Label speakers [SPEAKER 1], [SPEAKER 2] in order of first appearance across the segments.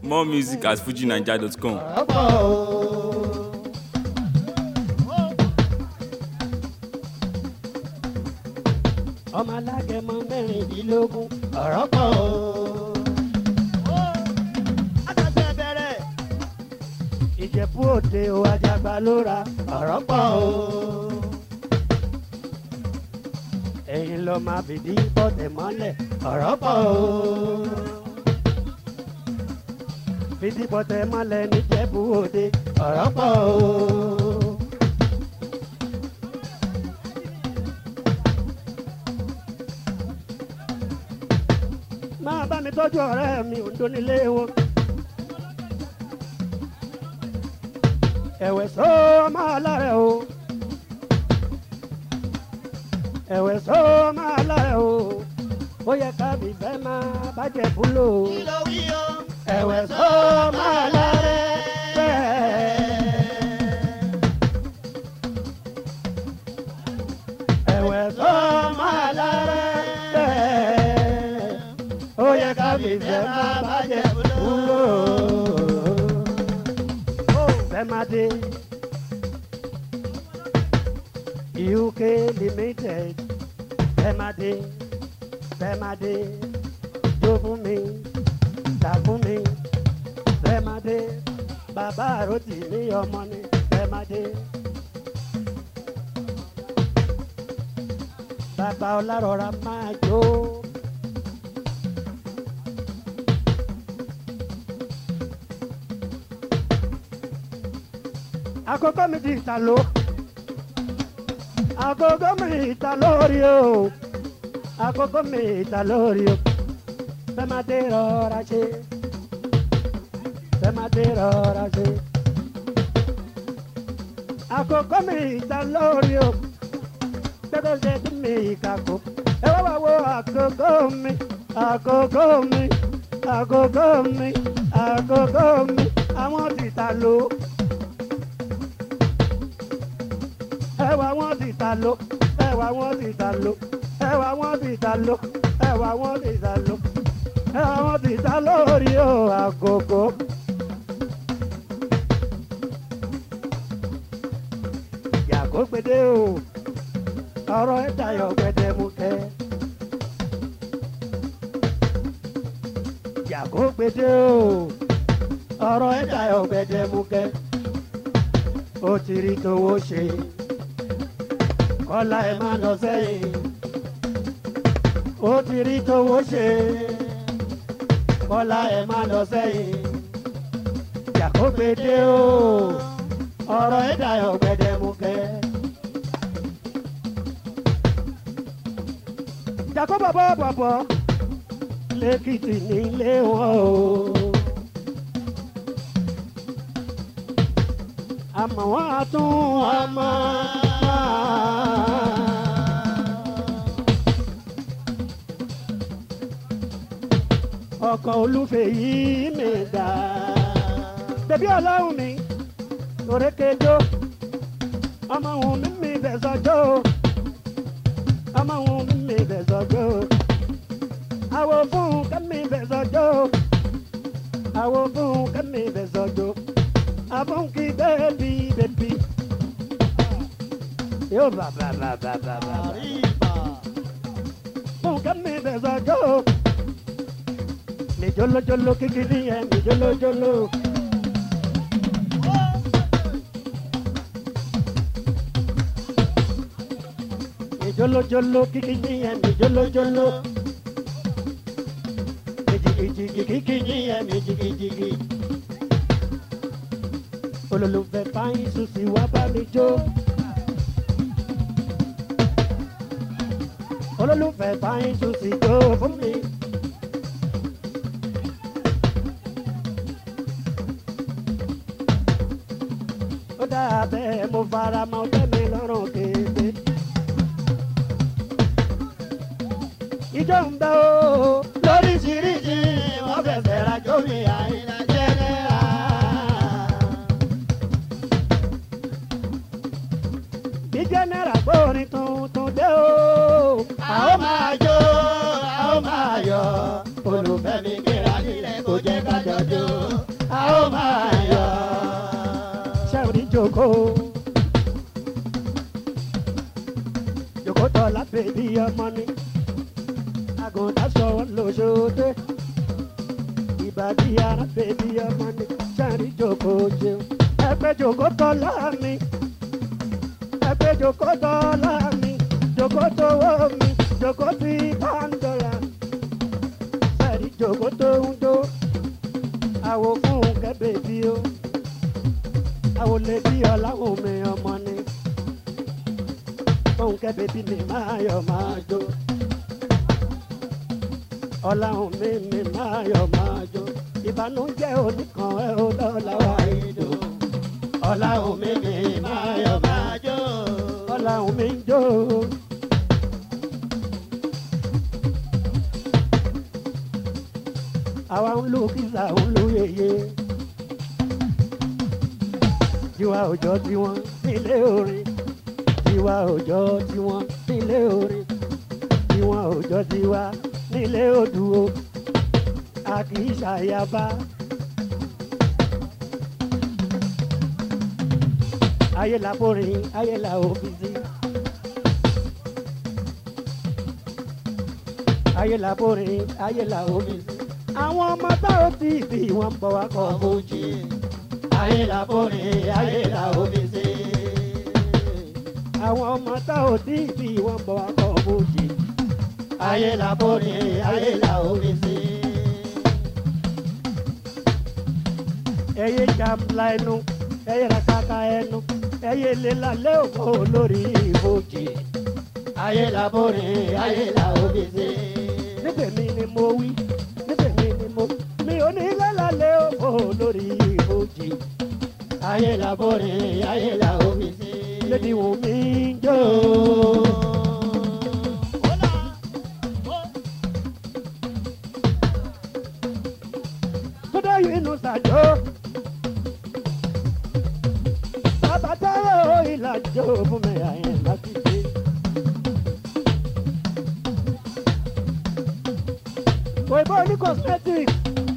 [SPEAKER 1] more music at fujinaija.com.
[SPEAKER 2] ọ̀pọ̀ o. ọmọ alágẹmọ mẹ́rìndínlógún ọ̀rọ̀ pọ̀ o. àtàtà bẹ̀rẹ̀. ìjẹ̀bú òde o ajagba ló ra ọ̀rọ̀ pọ̀ o. ẹ̀yin lọ máa fìdí bọ́tẹ̀ mọ́lẹ̀ ọ̀rọ̀ pọ̀ o. fìdí bọ́tẹ̀ mọ́lẹ̀ níjẹ̀bú òde ọ̀rọ̀ pọ̀ o. máa bá mi tọ́jú ọ̀rẹ́ mi òǹdó nílé wọn. ẹ̀wẹ̀ sọ máa lárẹ̀ o. ẹ̀wẹ̀ sọ máa lárẹ̀ o. ó yẹ ká mi fẹ́ máa bàjẹ́ búlò. ẹ̀wẹ̀ sọ máa lárẹ̀ bẹ́ẹ̀. ẹ̀wẹ̀ sọ máa lárẹ̀ bẹ́ẹ̀ ó yẹ ká fi fẹ́ máa bàjẹ́ wúlò. fẹ́ máa dé uk limited fẹ́ máa dé fẹ́ máa dé jó fún mi tà fún mi fẹ́ máa dé bàbá àròtì ní ọmọ ni fẹ́ máa dé. bàbá ọlárọ̀ra máa jó. àkókò mi di ìta ló àkókò mi ìta lórí o àkókò mi ìta lórí o fẹ́ máa dé rọra ṣe fẹ́ máa dé rọra ṣe àkókò mi ìta lórí o gbẹ́dọ̀ ṣe tí mi ìkàkó ẹ wá wá wo àkókò mi àkókò mi àkókò mi àkókò mi àwọn ti ta ló. ẹwà wọn ti ta ló ẹwà wọn ti ta ló ẹwà wọn ti ta ló ẹwà wọn ti ta ló ẹwà wọn ti ta lórí o àgógó. yàgò gbèdé o ọ̀rọ̀ ẹ̀ dayọ̀ gbẹdẹ mú kẹ́. yàgò gbèdé o ọ̀rọ̀ ẹ̀ dayọ̀ gbẹdẹ mú kẹ́. ó ti rí tówó ṣe kọ́lá ẹ̀ máa lọ sẹ́yìn. ó ti rí tówó ṣe kọ́lá ẹ̀ máa lọ sẹ́yìn. Jàkógbédé o ọ̀rọ̀ ẹ̀ dayọ̀ gbẹdẹmukẹ́. Jàkó bọ̀bọ̀ bọ̀bọ̀ lẹ́kìtì nílé wọn o. àmọ́ wọ́n á tún wọn mọ́. ọkọ̀ olúfẹ́ yìí mi dá. bẹ̀bí ọlọ́run mi òrékèjọ́ ọmọ òun mi mi bẹ̀ sọ́jọ́ ọmọ òun mi mi bẹ̀ sọ́jọ́ àwọ̀ fún kẹ́mi bẹ̀ sọ́jọ́ àwọ̀ fún kẹ́mi bẹ̀ sọ́jọ́ àfọ̀nkì bẹ́ẹ̀bí bẹ́ẹ̀bí. yóò bá bá bá bá bá bá. fún kẹ́mi bẹ̀ sọ́jọ́ mi jolojolo kikiri yẹn mi jolojolo. mi jolojolo kikiri yẹn mi jolojolo. mi jigijigi kikiri yẹn mi jigijigi. olólùfẹ́ fáyín sùsì wá bá mi jó. olólùfẹ́ fáyín sùsì jó fún mi. ó dáa bẹ́ẹ̀ mo fara mọ́ tẹ́mi lọ́rùn kéde. ìjọ ń bẹ o lóríṣiríṣi wọ́n fẹ̀fẹ̀ rajó mi àìlá jẹ́nẹ́ra. bí jẹ́nẹ́ra gbórin tuntun dé o. a ó máa jó a ó máa yọ olùfẹ́ mi kíra nílẹ̀ kó jẹ́ ká jọ jó. ó máa yọ. Ṣẹ́wọ̀n ní jòkó. Jòkó tọ́ lábẹ́ bí ọmọ ni. Àgùntàn sọ̀rọ̀ lóṣooṣe. Ìbàdí ara bèbí ọmọ ni. Ṣẹ́wọ̀n ní jòkó jẹun. Ẹgbẹ́ jòkó tọ́ láàmì. Ẹgbẹ́ jòkó tọ́ láàmì. Jòkó tó wọ́ mi. Jòkó tí pàǹdọ̀là. Ṣẹ́wọ̀n ní jòkó tó ń jó àwo fún kẹ́bẹ̀ bí ó àwo lè bí ọláhùn mi ọmọ ni fún kẹ́bẹ̀ bí mi máa yọ máa jó ọláhùn mi mi máa yọ máa jó ìbànújẹ́ oníkan ẹ ó lọ́la wá ìdò ọláhùn mi mi máa yọ máa jó ọláhùn mi ń jó. àwa ń lu kíza ń lu yeye tiwa òjò tiwọn nílé orin tiwa òjò tiwọn nílé orin tiwọn òjò tiwa nílé odùo a kì í ṣàyàbá. ayé la borin ayé la òfìsí. ayé la borin ayé la òfìsí àwọn ọmọ tá ò tí ì bí wọn ń bọ̀ wá kọ́ fújì. ayé la borin ayé la òfìsí. àwọn ọmọ tá ò tí ì bí wọn ń bọ̀ wá kọ́ fújì. ayé la borin ayé la òfìsí. ẹyẹ jàmbla ẹnu ẹyẹ rakaka ẹnu ẹyẹ lélàlẹ́ òkò lórí fújì. ayé la borin ayé la òfìsí. níbẹ̀ mi ni mo wí níbẹ̀ mi ni mo mi ò ní lálàlẹ́ òkò lórí fújì. ayé la borin ayé la òfìsí. lédi wù mí jó. Kódà yìí nù sàjó. Bàbá táyọ̀ ìlàjò fún mi àyẹ̀ láti dé. Òyìnbó ní cosmetics.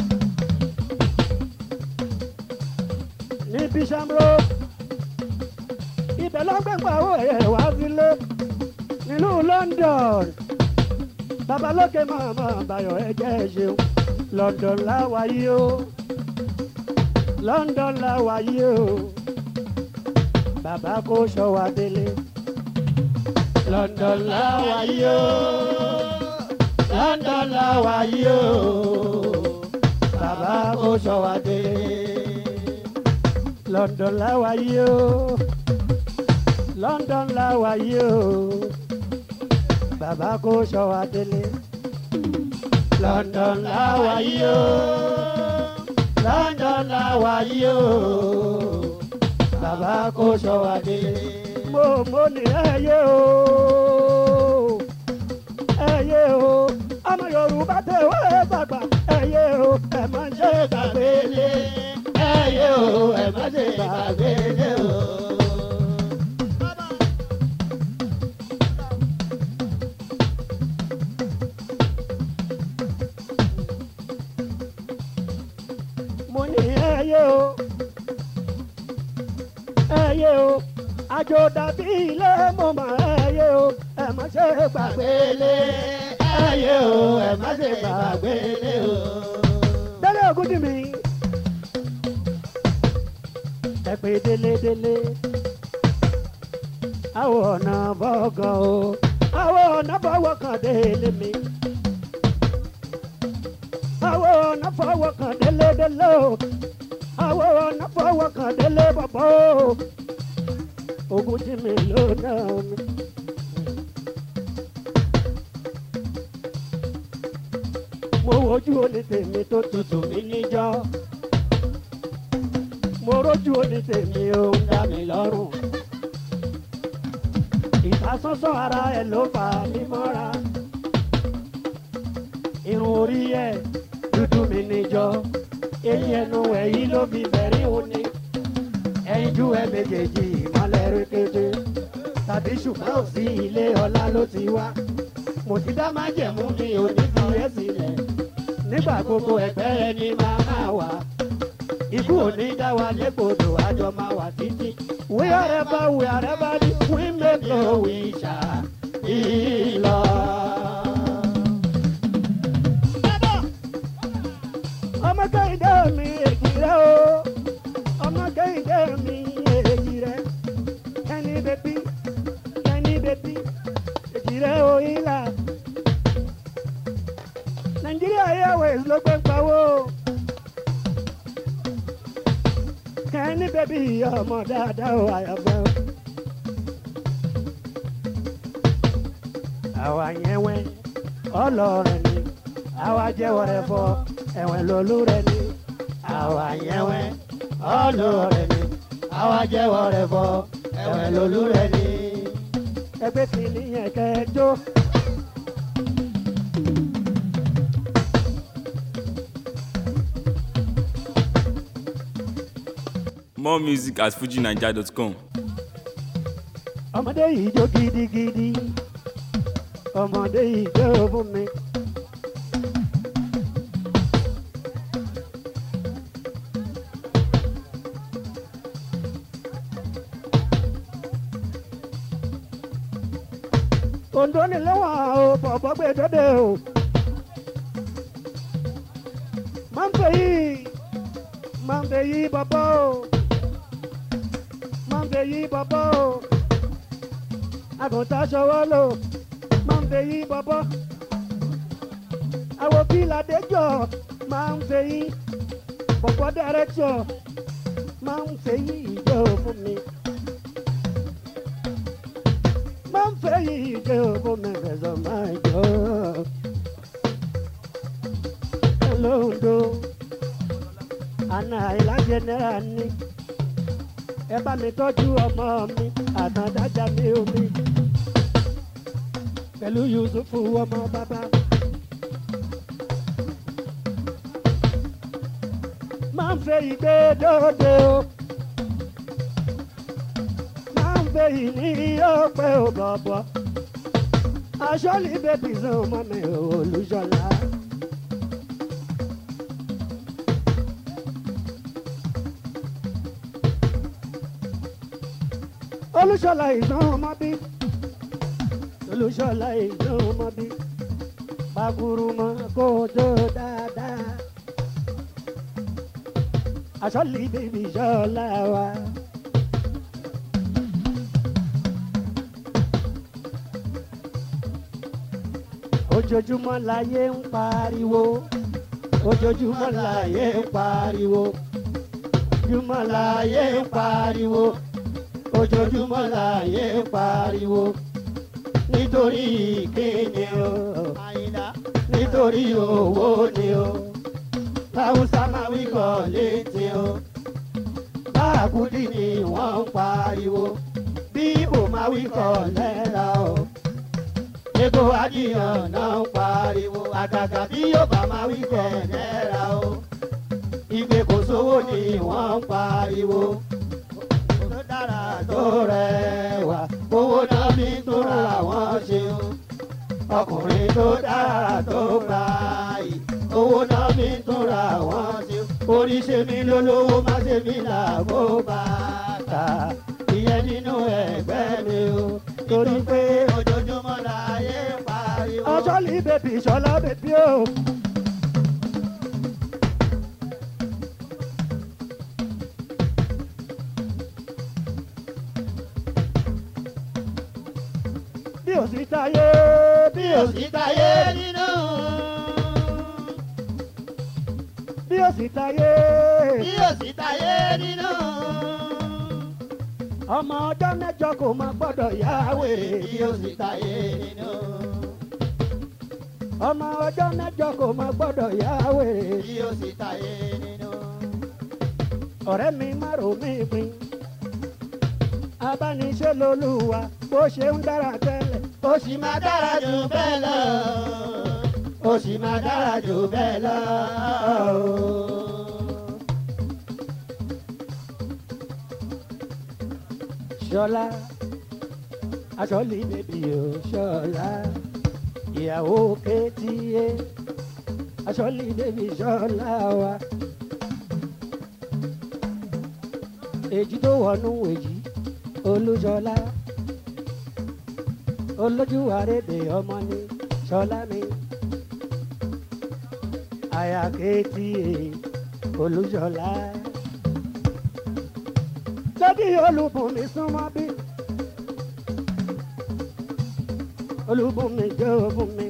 [SPEAKER 2] Ní Bisham Road. Ibẹ̀ ló ń gbẹ̀gbà owó ẹ̀yẹ wá sílé. Nílùú London. Babalókè màmá Bayọ̀ ẹ̀jẹ̀ ṣeun. London láwa yìí o. London láwa yìí o. Bàbá kò ṣọwá délé. London láwa yìí o. London láwa yìí o. Bàbá kò ṣọwá délé. London láwa yìí o. London láwa yìí o. Bàbá kò ṣọwá délé. London láwa yìí o. London láwa yìí o. Bàbá kò ṣọwá délé. Mo mo ní ẹyẹ o. Ẹyẹ o. Ọmọ Yorùbá tẹ wá ẹ gbàgbà. Ẹyẹ o. Ẹ má ṣe gbàgbé lé. Ẹyẹ o. Ẹ má ṣe gbàgbé lé o. mo ní ẹyẹ o ẹyẹ o àjò dàbí ilé mo mọ ẹyẹ o ẹ má ṣe gbàgbé lé ẹyẹ o ẹ má ṣe gbàgbé lé o. délé ògùn dì mí ẹ pé délé délé àwọn ọ̀nà bọ́gàn o àwọn ọ̀nà bọ́wọ́ kan délé mi àwọn ọ̀nà fọwọ́ kan délé délé o àwọn ọ̀nà fọwọ́ kan délé bọ̀bọ̀ o ogun tí mi lò náà mi. mo wojú oní tèmi tó tutù mí níjọ́ mo rójú oní tèmi ó ń dá mi lọ́rùn ìfàsọ́sọ́ ara ẹ̀ ló fà mí mọ́ra irun orí ẹ̀ dúdú mi níjọ eyín ẹnu ẹ̀yí ló fi bẹ̀rí òní ẹyin jú ẹ méjèèjì ìmọ̀lẹ̀ rékété tàbí ṣùgbọ́n ò sí ilé ọlá ló ti wá mo ti dá májẹ̀mú mi ò ní fi ẹ́ sílẹ̀ nígbà gbogbo ẹgbẹ́ ẹni máa máa wà ikú ò ní dá wa légbodò àjọ máa wà títí. wíyàrẹ́bá wíyàrẹ́bá ní wíńdẹ́gbò wíṣà ìlọ. ọmọ kẹ́hìndé mi èjì rẹ o ọmọ kẹ́hìndé mi èjì rẹ kẹ́ni bẹ́bí kẹ́ni bẹ́bí èjì rẹ o ìlà nàìjíríà airways ló gbé pawó kẹ́ni bẹ́bí ọmọ dáadáa o àyàfẹ́ o. àwa yẹn wẹ́ ọlọ́rẹ̀ ni àwa jẹ́wọ́ rẹ̀ fọ́ ẹ̀wẹ̀ lolú rẹ̀ ni àwa yẹn wẹ́ ọlọ́rẹ̀ ni àwa jẹ́wọ́ rẹ̀ fọ́ ẹ̀wẹ̀ lolú rẹ̀ ni. ẹgbẹ́ kìíní yẹn kẹjọ.
[SPEAKER 1] More music at fujinaija.com.
[SPEAKER 2] ọmọdé yìí jó gidigidi ọmọdé yìí jó fún mi. Ondo ni lẹ́wọ̀n o bọ̀bọ̀ gbé dọ́dẹ o. Máa ń fẹ́ yìí, máa ń fẹ́ yìí bọ̀bọ̀ o. Máa ń fẹ́ yìí bọ̀bọ̀ o. Àgùntàn ṣọwọ́ lò, máa ń fẹ́ yìí bọ̀bọ̀. Àwọn bíládéjọ́ máa ń fẹ́ yìí. Bọ̀bọ̀ dẹ́rẹ́tọ̀ máa ń fẹ́ yìí ìjọ fún mi máa ń fẹ́ yìí jẹ́ owó mẹ́fẹ̀sọ̀ máa jọ. Olóńdó àna ìlàjẹ náírà ní. Ẹ bá mi tọ́jú ọmọ mi àtàndájà mi omi. Pẹ̀lú Yusufu ọmọ bàbá. Máa ń fẹ́ ìgbé dóde o máa ń gbé yìí ní ọpẹ ò bọ̀bọ̀. aṣọ́lì bèbí sàn mọ́ mi ò olùṣọ́lá. olùṣọ́lá ìdán ọmọ bí olùṣọ́lá ìdán ọmọ bí bàkúrúmọ́ kó tó dáadáa. aṣọ́lì bèbí ṣọ́lá wa. ojoojúmọ́ láyé ń pariwo ojoojúmọ́ láyé ń pariwo ojoojúmọ́ láyé ń pariwo ojoojúmọ́ láyé ń pariwo nítorí kíni o nítorí owó ni o táwùsá máa wí kọ́ létí o báàkúdì ni wọ́n ń pariwo bí ibò máa wí kọ́ lẹ́la o epo adìyàn náà ń pariwo àgàgà bí yóò bá máa wí kẹ́ náírà o ìgbé kò sówó ni wọ́n ń pariwo tó dára tó rẹwà owó náà fi tó ra wọ́n ṣe o ọkùnrin tó dára tó gbà yìí owó náà fi tó ra wọ́n ṣe o orí ṣe mí lólówó má ṣe mí làbó bàtà ìyẹn nínú ẹgbẹ́ mi o torí pé ojoojúmọ́ láyé pariwo. ọjọ́ lè bèbí ìṣọ́lá bèbí o. bí o sì táyé bí o sì táyé nínú. bí o sì táyé
[SPEAKER 3] bí ó sì táyé nínú.
[SPEAKER 2] ọmọ ọjọ́ mẹ́jọ kò máa gbọ́dọ̀ yáwé
[SPEAKER 3] bí ó sì táyé nínú.
[SPEAKER 2] ọmọ ọjọ́ mẹ́jọ kò máa gbọ́dọ̀ yáwé
[SPEAKER 3] bí ó sì táyé nínú.
[SPEAKER 2] ọ̀rẹ́ mi má rò mí pin abániṣe lolúwa bó ṣe ń dára tẹ́lẹ̀ ó sì máa dára jù bẹ́ẹ̀ lọ ó sì máa dára jù bẹ́ẹ̀ lọ. ṣọlá aṣọ́lì bèbí o ṣọlá ìyàwó kétíyé aṣọ́lì bèbí ṣọlá wa èjì tó wọnú èjì olúṣọlá olójú àrédè ọmọ ní ṣọlá mi àyàkétì olúṣọlá lódì olúbùnmi súnmọ́ bí olúbùnmi jẹ́ òbùnmi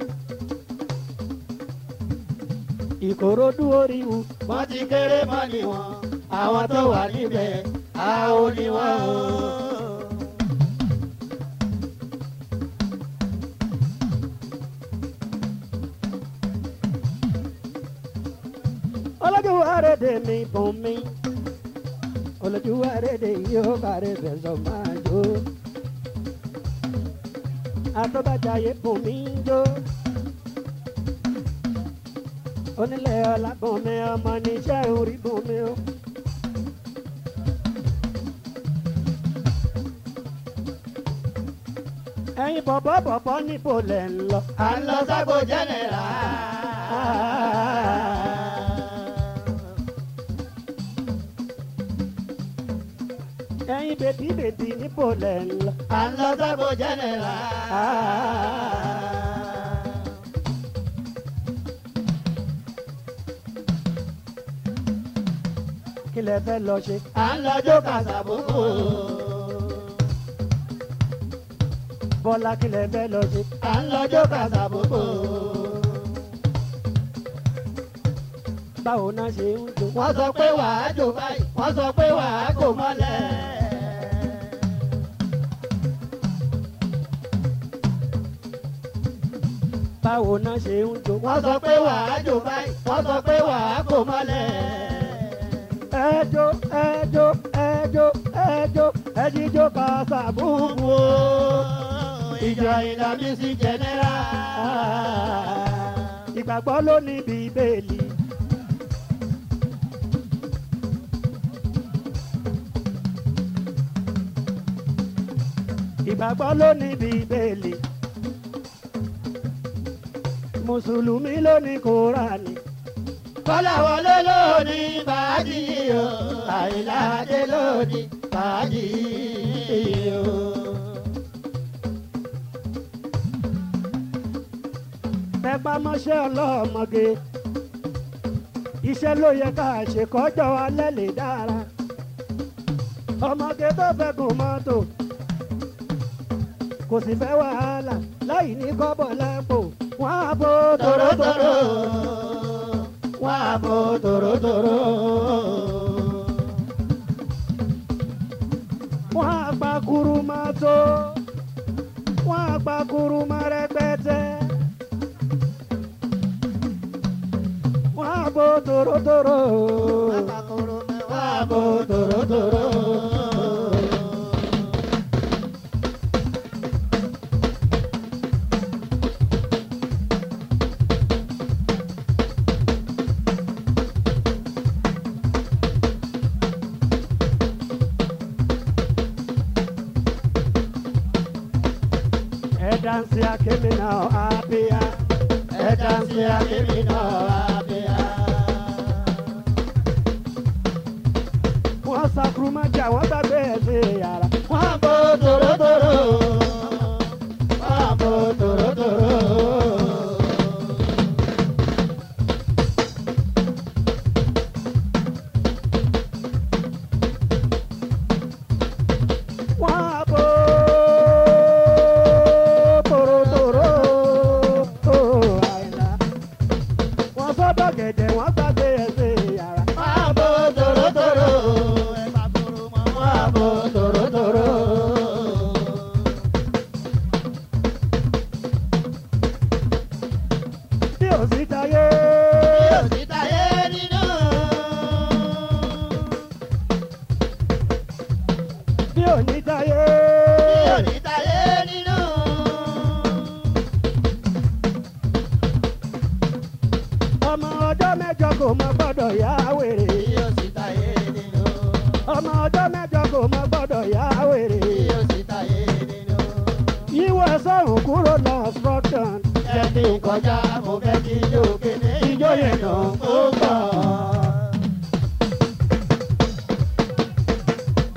[SPEAKER 2] ìkòròdú oríwu
[SPEAKER 3] wọ́n ti kéré mọ́ ni wọ́n àwọn tó wà níbẹ̀ a ò ní wọ́n o.
[SPEAKER 2] olójú àrédè mi bùnmi olójú àrédè yóò kárẹ̀ fẹ̀sọ̀ máa jó àtọ́bàjáyé bùnmi jó onílẹ̀ ọlábùnmi ọmọ níṣẹ́ orí bùnmi o. ẹ̀yin bọ̀bọ̀ bọ̀bọ̀ níbo lẹ̀ ń lọ.
[SPEAKER 3] à ń lọ sábò jẹ́nẹ̀rà.
[SPEAKER 2] ẹ̀yin bèbí bèbí níbo lẹ̀ ń lọ.
[SPEAKER 3] à ń lọ sábò jẹ́nẹ̀rà.
[SPEAKER 2] kí lẹ fẹ́ lọ ṣe.
[SPEAKER 3] à ń lọ jó kàṣàbùkù.
[SPEAKER 2] bọ́lá kí lẹ fẹ́ lọ ṣe.
[SPEAKER 3] à ń lọ jó kàṣàbùkù.
[SPEAKER 2] báwo náà ṣe ń jó.
[SPEAKER 3] wọ́n sọ pé wàá jò báyìí wọ́n sọ pé wàá kò mọ́lẹ̀.
[SPEAKER 2] báwo náà ṣe ń jó.
[SPEAKER 3] wọ́n sọ pé wàá jò báyìí wọ́n sọ pé wàá kò mọ́lẹ̀.
[SPEAKER 2] ẹjọ ẹjọ ẹjọ ẹjọ ẹjíjọ kàṣàbù.
[SPEAKER 3] Gbogbo ìjọ ìlànà sí jẹnẹra.
[SPEAKER 2] ìgbàgbọ́ ló ní bíbélì. ìgbàgbọ́ ló ní bíbélì. mùsùlùmí ló ní kúránì.
[SPEAKER 3] Kọ́lá wọlé lónìí bàájì o, àìláde lónìí bàájì o.
[SPEAKER 2] tẹpá mọ́ṣẹ́ ọlọ́mọge iṣẹ́ ló yẹ ká ṣe kọjọ́ alẹ́ lè dára ọmọge tó fẹ́ gùn mọ́tò kò sì fẹ́ wàhálà láì ní kọ́bọ̀ lápò wọ́n á bó
[SPEAKER 3] Tòrótòró,
[SPEAKER 2] tòrótòró
[SPEAKER 3] wọ́n á bò tòrótòró.
[SPEAKER 2] wọ́n á pa kuruma tó wọ́n á pa kuruma rẹpẹtẹ wọ́n á bó tòrótòró
[SPEAKER 3] Wọ́n á bò tòrótòró.
[SPEAKER 2] ẹ dánsì akémi náà àbíyá
[SPEAKER 3] Ẹ dáńsì akémi náà àbíyá.
[SPEAKER 2] wọ́n sa kuruma jà wọ́n gbàgbé ẹ̀ sí yàrá.
[SPEAKER 3] Wọ́n á bò tòrótòró. Wọ́n á bò tòrótòró.
[SPEAKER 2] wọ́n á bó tòrótòró àìlá. wọ́n sọ́dọ̀ gẹ̀dẹ̀ wọ́n gbàgbé ẹ̀ sí yàrá.
[SPEAKER 3] Wọ́n á bò tòrótòró. Wọ́n á bò tòrótòró.
[SPEAKER 2] bí ò sí táyé
[SPEAKER 3] Yóò sì táyé nínú.
[SPEAKER 2] bí ò ní táyé
[SPEAKER 3] Yóò ní táyé nínú.
[SPEAKER 2] ọmọ ọjọ́ mẹ́jọ kò mọ gbọ́dọ̀ yá wèrè.
[SPEAKER 3] Yóò sì táyé nínú.
[SPEAKER 2] ọmọ ọjọ́ mẹ́jọ kò mọ gbọ́dọ̀ yá wèrè.
[SPEAKER 3] Yóò sì táyé nínú.
[SPEAKER 2] yíwọ́ sọ̀rùn kúrò lọ obstruction.
[SPEAKER 3] Jẹ́ kí n kọjá, mo fẹ́ kí ijó kéde. Ijó yẹn nà ó gbọ́.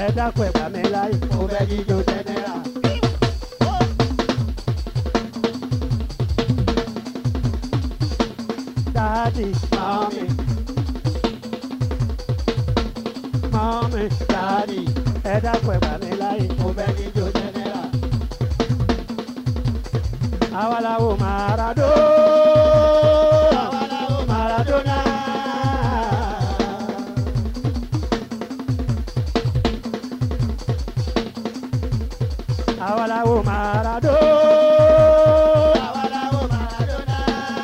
[SPEAKER 2] ẹ dákun ẹ gbà mí láyè.
[SPEAKER 3] mo fẹ́ jíjó jẹnẹra.
[SPEAKER 2] dáàdì
[SPEAKER 3] mọ́mí
[SPEAKER 2] mọ́mí
[SPEAKER 3] dáàdì
[SPEAKER 2] ẹ dákun ẹ gbà mí láyè.
[SPEAKER 3] mo fẹ́ jíjó jẹnẹra.
[SPEAKER 2] àwa làwọn Maradona.
[SPEAKER 3] àwa làwọn Maradona.
[SPEAKER 2] àwa làwọn Maradona.
[SPEAKER 3] àwa làwọn Maradona.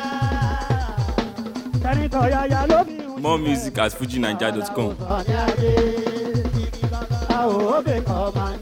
[SPEAKER 2] tẹnitọ́ yáyá ló fi ń
[SPEAKER 1] More music at fujinaija.com.
[SPEAKER 3] ọ̀ní adé.
[SPEAKER 2] àwọn òbí
[SPEAKER 3] ọmọ